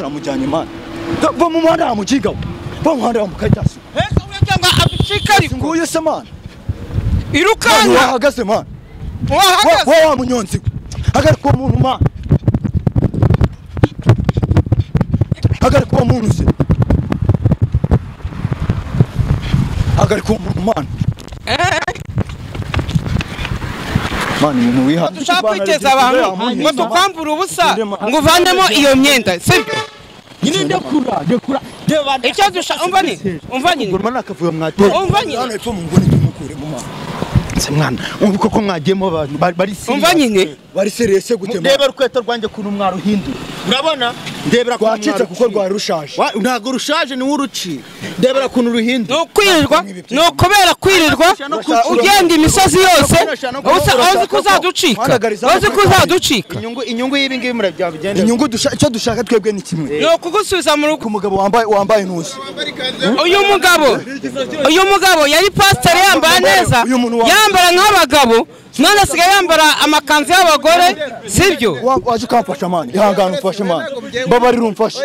turamujyanye imana va mu muhanda wamukigaho va mu muhanda wamukajyaso mbese uburyo ngo abicike ariko nguyu se mana ahantu irukanka wahagaze mana wahagaze wa wa munyonzi we hagarika uwo muntu mana hagarika uwo muntu se hagarika uwo muntu mana mana ibintu wiha dushaka kwiteza abantu ngo tukwambure ubusa ngo uvanemo iyo myenda sibyo nyine ndekura ndekura ndeba icyo dushaka umva nyine umva nyine nguruma nakavuyo mwateye Umva nyine. hano epfo mu nguni tumukure mu mana se mwana ubu koko mwagiyemo abantu bari- bari serious. umva nyine bari serious se gute ndeba urukweto rwanjye kuntu mwaruhinduye urabona ndebera kuntu rwacitse kuko mwaruciye. rwari rushaje Wa- ntabwo rushaje niwe uruciye ndebera kuntu ni ruhinduye ukwirirwa ni ukubera kwirirwa ugenda imisozi yose usa- uzi ko uzaducika uzi ko uzaducika inyungu inyungu y'ibi ngibi murabyabigendera inyungu dusha- icyo dushaka twebwe ni kimwe ni ukugusubiza mu rugo ku mugabo wambaye wambaye intuza uyu mugabo uyu mugabo yari pasiteri yambara neza Uyu muntu wa- yambara nk'abagabo none asigaye yambara amakanzu y'abagore sibyo Wa- waje ukamfasha mani ihangane umfashe mani mbabarira umfashe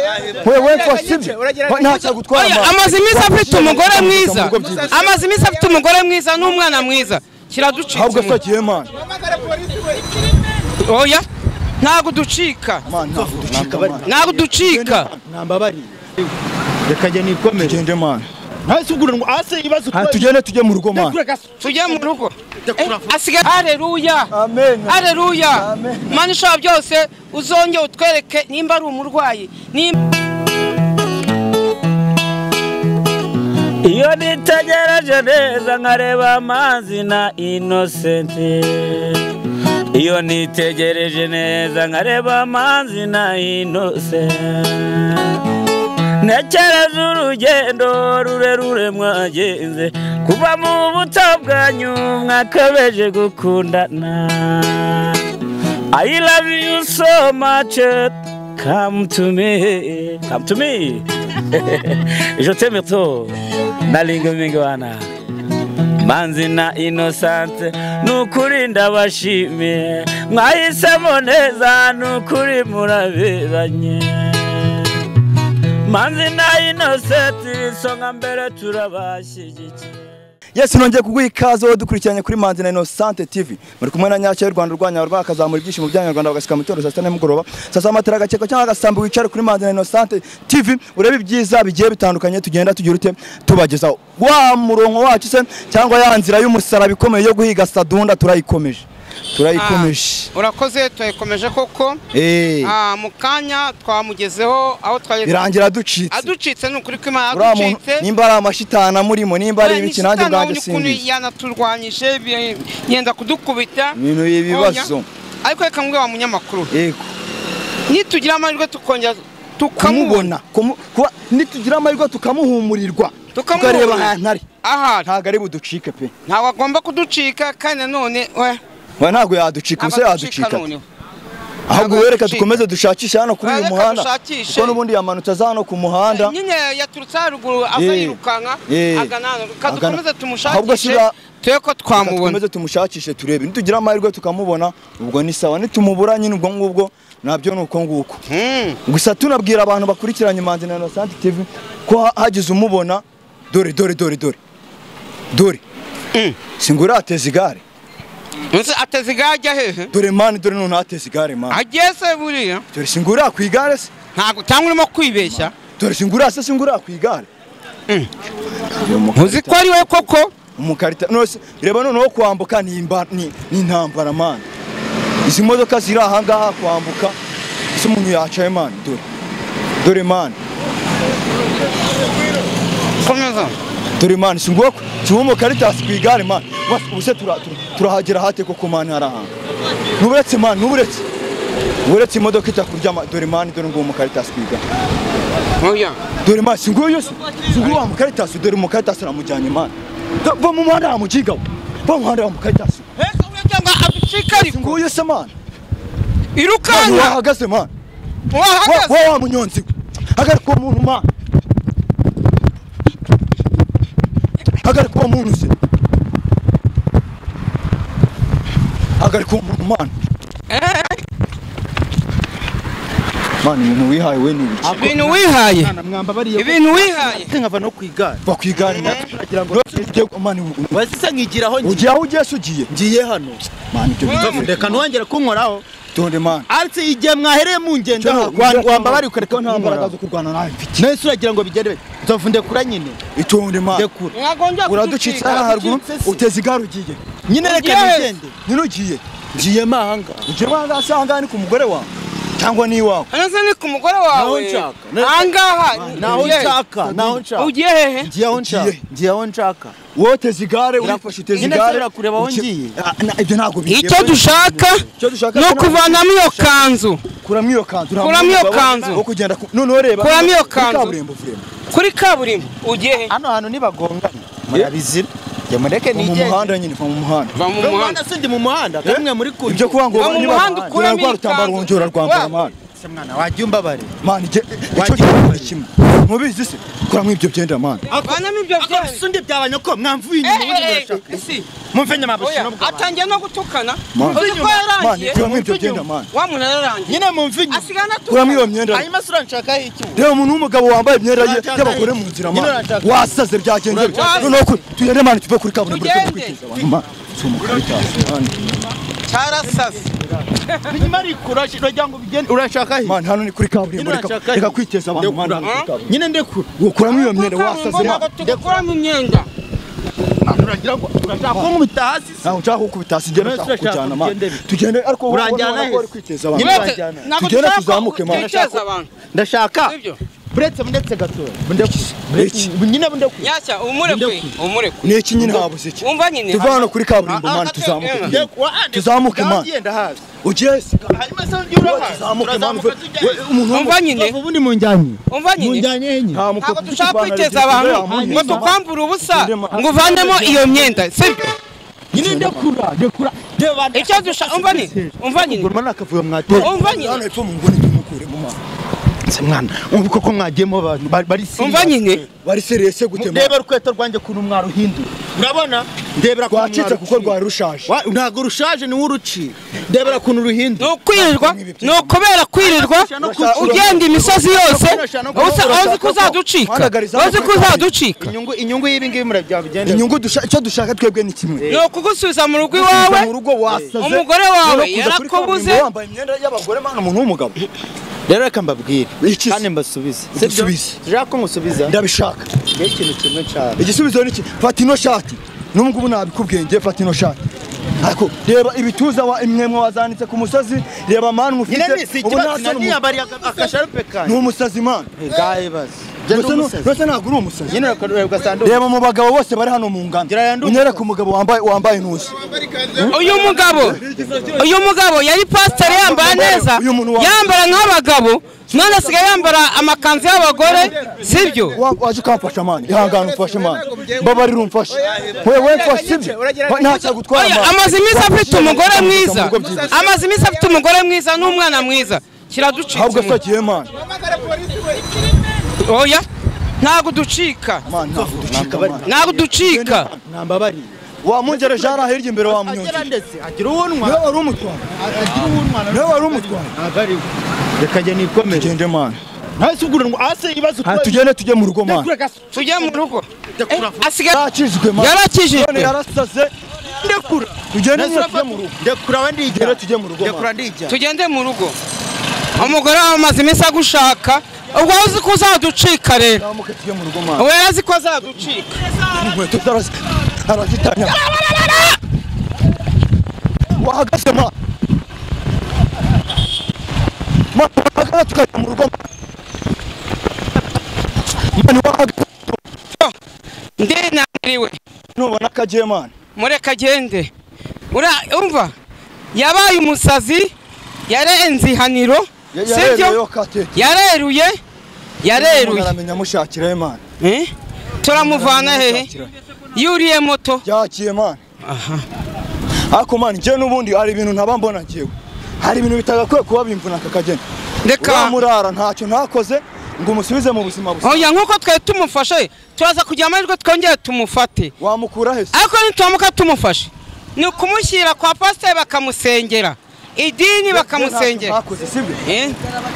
wewe mfashe sibyo Wa- ntacyo agutwara Oya, mani amaze iminsi afite umugore mwiza Mu bigo byibwe. amaze iminsi afite umugore mwiza n'umwana mwiza ahubwo kiraducika asagiye mani oya ntabwo ducika mani ntabwo ducika mani ntabwo ducika nambabariye reka njye nikomere tugende mani hasi ubwo ngo hasi ibibazo Ha, tugende tujye mu rugo mani tujye mu rugo Eh, asigaye hareruya Amen. hareruya mana ishobora byose uzongere utwereke nimba ari umurwayi nimba iyo nitegereje neza nkareba amazi na inosenti iyo nitegereje neza nkareba amazi na inosenti ntekereza urugendo rurerure mwagenze kuva mu buto bwanyu mwakabeje gukundana I love you so much come to me come to me je t'aime trop nalinga mingi wana manzi na inosante nukuri ndabashimiye mwahisemo neza nukuri muraberanye manzi na inosenti isonga mbere turabashyigikiye yesu nongeye kuguha ikaze wowe dukurikiranye kuri manzi na inosante tv muri kumwe na nyacyo y'u rwanda urwanya rwa akazamura ibyishimo by'abanyarwanda bagashyika mu itorero saa sita nimugoroba saa saba amatara agakekwa cyangwa agasambi wicare kuri manzi na inosante tv urebe ibyiza bigiye bitandukanye tugenda tugira ute tubagezaho wa murongo wacu se cyangwa ya nzira y'umusaraba ikomeye yo guhiga sadunda turayikomeje turayikomeje Ah, urakoze turayikomeje koko Eh, Ah, mu kanya twamugezeho aho twari birangira ducitse aducitse ni ukuri kw'imana uriya muntu aducitse nimba ari amashitani amurimo nimba ari ibiki nanjye ubwanjye ukuntu simbizi yanaturwanyije bi- yenda kudukubita ibintu y'ibibazo Oya. ariko reka mbwe wa munyamakuru yego nitugira amahirwe tukongera tukamubona kumubona kumu- kuba nitugira amahirwe tukamuhumurirwa Tukamubona. tukareba ahantu ari ahari ntabwo ari buducike pe ntabwo agomba kuducika kandi nanone we, we ntabwo yaducika ubusa abaducika yaducika noneho ahubwo Ntabwo wereka yaducika. dukomeze dushakishe hano kuri uyu Reka muhanda dushakishe. kuko n'ubundi yamanutse aza hano ku muhanda nyine yaturutse haruguru aza Eh, yirukanka eh, agana hano agana. reka dukomeze Ahubwo tumushakishe sira- turebe ko Reka twamubona dukomeze tumushakishe turebe nitugira amahirwe tukamubona ubwo ni sawa nitumubura nyine ubwo ngubwo nabyo ni uko nguko Hmm. gusa tunabwira abantu bakurikiranye manzi na Innocent TV ko ha- hagize umubona dore dore dore dore dore singurateza igare Nzi ateze igare ajya hehe dore mani dore nuntateza igare mani agiye se buriya dore singura ku igare se ntabwo cyangwa urimo kwibeshya dore singura se singura ku igare Mm. Uyu mukarita- uzi ko ari we koko umukarita nose reba noneho kwambuka ni imba- ni ni intambara mani izi modoka ziri aha ngaha kwambuka ese umuntu yacaye mani dore dore mani komeza dore mani singura ku siwe umukaritasi ku igare mani Bas, ubuse tura- tura- turahagera hate koko mani hari ahantu nuburetse mani nuburetse uburetse imodoka itakurya ma- dore mani dore nguwo umukaritasi ku igare oya dore mani si nguyu se si nguyu wa mukaritasi dore mukaritasi aramujyanye mani Da- va mu muhanda wamukigaho va mu muhanda wamukaritasi mbese uburyo ngo si abicike ariko nguyu se mani ahantu irukanka wahagaze mani wa wahagaze wa- wa munyonzi we hagarika uwo muntu mani hagarika uwo muntu se hagarika uwo muntu mani Eh, mani ibintu wihaye we ni ibiki ibintu wihaye mwamba bariya ibintu wihaye nkava no ku igare bakwigana natwe uragira ngo Ujye- mani u- wese se nkigiraho u- ugiye aho ugiye se ugiye ngiye hano mani ibyo bintu reka ntiwongere kunkoraho tonde mani aretse igihe mwahereye mungendaho wamba bari nta ukareka mbaraga ntambaragazo zo kurwana nawe mfite nahise uragira ngo bigere bite nzovu ndekura nyine itonde mani ndekura mwagombye uradukitse hariya haruguru uteze igare ugiye nyine reka Ugiye he? nigende nyine ugiye ngiye mahanga ugiye wanga asanga ni ku mugore wawe cyangwa n'iwawe hanoze ni ku mugore Naho wawe nshaka. ahangaha naho ugiye- nshaka naho nshaka ugiye hehe ngiye aho nshaka Ugiye. ngiye aho nshaka wowe uteze igare Nyine urifashe uteze se igare urakureba aho uke- ngiye? Ah, na- ibyo ntabwo bigiye icyo dushaka Icyo dushaka ni ko na- ukuvanamo iyo kanzu kuramo iyo kanzu Kuramo nta iyo mwanya kanzu. wo kugenda ku- noneho reba Kuramo iyo muri kanzu. kaburimbo vurema. kuri kaburimbo ugiye hehe hano hantu ntibagongana murabizira jya mureke Va mu nigende muhanda nyine va mu muhanda va mu Uyu muhanda mwana sindi mu muhanda kamwe muri kumwe ibyo kuba ngo Va mu niba- muhanda ukuramo rwa iyi rutambaro kanzu. wongera urarwambara Wa- mani Se mwana wajya umbabare mani icyo Wagiye kintu ni wambaye. kimwe mubizi se kuramo ibyo byenda mani vanamo ibyo byawe sundi byabanyoko mwamvuye Eh, inyuma ubundi eh, eh, murashaka isi mumfenye oya amabashino bw'abantu atangiye no gutukana Mani. uzi ko mani yarangiye kuramo ibyo byenda mani wa muntu yararangiye nyine mumfenye asigana kuramo iyo atukana myenda hanyuma se uranshakaho iki we? reba umuntu w'umugabo wambaye imyenda ye Urashaka y'abagore iki? mu nzira Nyine mani urashaka iki? wasaze byagenze bite? Urashaka noneho ku- tugende mani tuve kuri kaburimbo Tugende. tujye kwikiza abantu mani si umukara cyane mani cyarasase binyuma ariko urashi- uragira ngo bigende urashakaho iki mani hano ni kuri kaburimbo Nyine reka- urashaka reka iki? kwiteza abantu mani hano ni kuri Ndekura. kaburimbo nyine ndekura ukuramo iyo myenda wasaze ntabwo mani tugukuramo imyenda Mwana, uragira ngo urashaka kunkubita hasi se ntabwo nshaka kukubita sinjyewe Urashaka nshaka kukujyana mani tugende bite? tugende ariko wowe Uranjyana urabona ko he? uri kwiteza abantu Nyine- mani. Turajyana. ntabwo Tugenda dushaka tuzamuke, Mana. guteza abantu ndashaka sibyo buretse ndetse gatoya Iki- iki- nyine ndekura nyashya umureke Ndekure. umureke ni iki nyine habuze iki wumva nyine tuva hano kuri kaburimbo Ah, ah, mani ah, tuzamuke ah, tugende. Tuzamuke, Mana. ugenda hasi ugiye se hanyuma se ujye urahazi tuzamuke mani turazamuka tujyayo umuntu wumva nyine Ndumva ubundi munjyanye wumva nyine munjyanye he nyine w'umugabo ntabwo dushaka kwiteza abantu ngo tukwambure ubusa Tugende, Mana. ngo uvanemo iyo myenda sibyo nyine ndekura ndekura ndeba icyo dushaka umva nyine umva nyine nguruma nakavuyo mwateye umva hano nyine epfo mu nguni tumukure mu mani se mwana ubu koko mwagiyemo abantu bari- bari umva nyine bari serese gute mani ndeba urukweto rwanjye kuntu mwaruhinduye urabona ndebera kuntu rwacitse kuko mwaruciye. rwari rushaje Wa- ntabwo rushaje niwe uruciye ndebera ukuntu ni ruhinduye ukwirirwa ni ukubera kwirirwa ugenda imisozi yose uzi ko uzaducika uzi ko uzaducika inyungu inyungu y'ibi ngibi murabyagenda inyungu dusha- icyo dushaka twebwe ni kimwe ni ukugusubiza mu rugo Kuza iwawe mu rugo wasaze umugore wawe noneho kuza kuri yarakubuze kaburimbo wambaye imyenda y'abagore mani umuntu w'umugabo rero reka mbabwire Iki se? kandi mbasubize Udusubize. ushaka ko nkusubiza ndabishaka ni ikintu kimwe cyane igisubizo ni iki fata ino shati n'ubwo ubu nabikubwenge fata ino shati ariko reba ibituza wa imwemwe wazanitse ku musozi reba mani nyine ni si mufite ubu ikibazo ntasa naniyambariye agasharupe ni kanjye umusazi mani ngayibaze Mbese nu- mbese ntabwo uri umusazi nyine ukareba ugasanga reba mu bagabo bose bari hano mu ngano Ngira yandi unyereke umugabo wambaye wambaye intuza uyu mugabo uyu mugabo yari pasiteri yambara neza Uyu muntu wa- yambara nk'abagabo none asigaye yambara amakanzu y'abagore sibyo Wa- waje ukamfasha mani ihangane umfashe mani mbabarira umfashe wewe mfashe sibyo ntacyo agutwara Oya, mani amaze iminsi afite umugore mwiza Mu rugo byihuse. amaze iminsi afite umugore mwiza n'umwana mwiza ahubwo kiraducika asagiye mani oya ntabwo ducika mani ntabwo ducika mani ntabwo ducika ntambabariye wamungere jara hirya imbere agera wamunyongeje ndetse agira uwunwa niwe wari umutwara agira uwunwa niwe wari umutwara abariwe reka njye nikomere tugende mani hasi ugurunwa hasi ibibazo Ah, tugende tujye mu rugo mani tujye mu rugo Eh, asigaye yarakijwe mani none yarakijijwe yarasaze ndekura tugende nyine tujye mu rugo ndekura we ndijya Tugende tujye mu rugo, ndekura mama. ndijya tugende mu rugo umugore wawe amaze iminsi agushaka ubwo uzi ko uzaducika rero zamuke tujye mu rugo mani we azi ko azaducika inkweto zarazi arazitanya wahagaze ma Ma- wahagaze tukajya mu rugo ma. mani wahagaze ndenaniriwe nubona akagiye mani mureka agende ura umva yabaye umusazi yarenze ihaniro Ya- yarereyeyo sibyo kate yareruye yareruye aramenya amushakirayo mani Eh? turamuvana hehe yuriye moto byagiye mani ariko mani njyewe n'ubundi hari ibintu ntaba mbona njyewe hari ibintu bitagakwiye kuba bimvuna aka kageni reka uramurara ntacyo ntakoze ngo umusubize mu buzima busa oya nk'uko twari tumufashe turaza kugira amahirwe twongere tumufate wamukura he se ariko nituramuka tumufashe ni ukumushyira kwa pasiteri bakamusengera idini bakamusengera Bakoze, sibyo? Eh?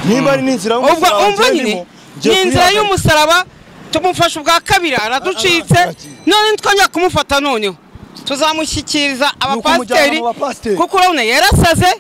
Nimba ari n'inzira ubwo y'umusaraba umva njye nyine ndimo, njye ni inzira kuyihagarika. y'umusaraba tumufashe ubwa kabiri araducitse none twongera kumufata noneho tuzamushyikiriza abapasiteri mu bapasiteri. kuko urabona yarasaze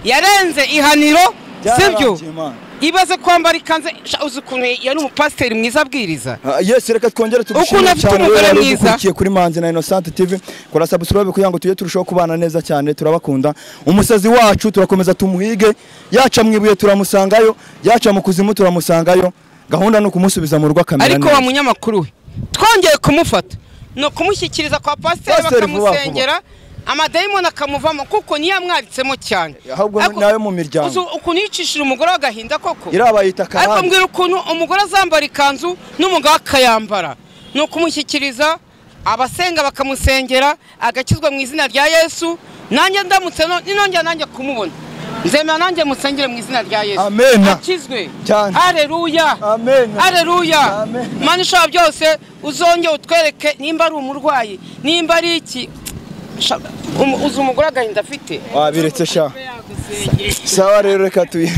yarenze ihaniro sibyo Byararangiye, Mana. ibaze kwambara ikanzu sha, uzi ukuntu yari umupasiteri mwiza abwiriza Ah, Yes, reka twongere Ukuntu tugushimire afite cyane umugore wari mwiza. udukurikiye kuri Manzi na Innocent TV. Kora subscribe kugira ngo tujye turushaho kubana neza cyane, turabakunda. Umusazi wacu turakomeza tumuhige, yaca mu ibuye turamusangayo, yaca mu kuzimu turamusangayo. Gahunda ni ukumusubiza mu rugo akamera ariko neza. wa munyamakuru we twongeye kumufata ni ukumushyikiriza kwa pasiteri Pasiteri vuba bakamusengera amadayimoni akamuvamo kuko niyo amwabitsemo cyane Ahubwo Ariko- nawe mu miryango. uzi ukuntu yicishije umugore w'agahinda koko Irabayita ariko karande. mbwira ukuntu umugore azambara ikanzu n'umugabo akayambara ni ukumushyikiriza abasenga bakamusengera agakizwa mu izina rya yesu nanjye ndamutse no- ninongera nanjye kumubona nzemera nanjye musengere mu izina rya yesu Amena. akizwe Cyane. hareruya Amena. hareruya Amena. mana ishobora byose uzongere utwereke nimba ari umurwayi nimba ari iki Sha- um- uzi umugore agahinda afite Wabiretse sha. Sawa rero reka tuyi.